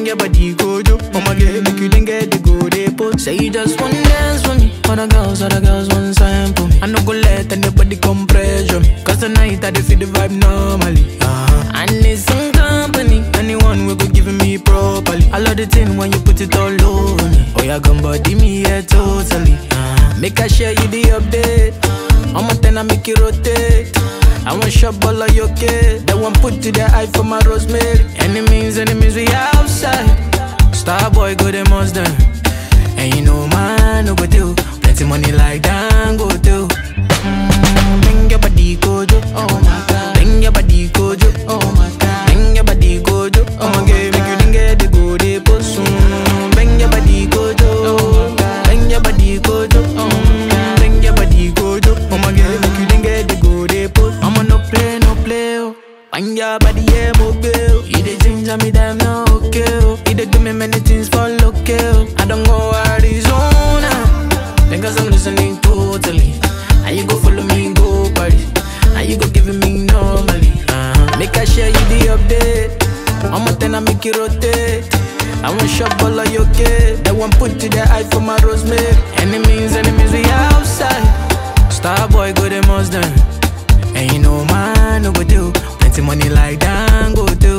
your body go do. Mama get make you then get the go they put. Say you just want dance for me. Other girls, other girls want sign for me. I no go let anybody come pressure me. Cause tonight I dey feel the vibe normally. Uh-huh. I need some company. Anyone will go giving me properly. I love the thing when you put it all over me. Oh yeah, come body me yeah totally. Uh-huh. Make I share you the update. I'm a ten I make it rotate. I want shop all of your kid. That one put to the eye for my rosemary. Enemies, enemies, we outside. Star boy, go them most done. And you know man, no go do. Plenty money like that, go do. Mm, bring your body, go do. Oh my god. Bring your body, go do. Oh my god. Bring your body, go do. Oh my god, make you didn't get the go they post. Mm, bring your body, go do. Bring your body, go do. Mm, bring your body, go do. Oh my god, make you didn't get the go they post. I'ma no play, no play. Oh. Bring your body, yeah, mobile. You the ginger me, damn no okay. Oh. You dey do me many things for local. I don't go Arizona. Because I'm listening totally. And you go follow me, go party. And you go giving me normally. Uh-huh. Make I share you the update. I'm a ten, I make it rotate. I want shop all of your kid. That one put to the eye for my rosemary. Enemies, enemies, we outside. Star boy, go them most done. And you know man, no go do. Plenty money like that, go do.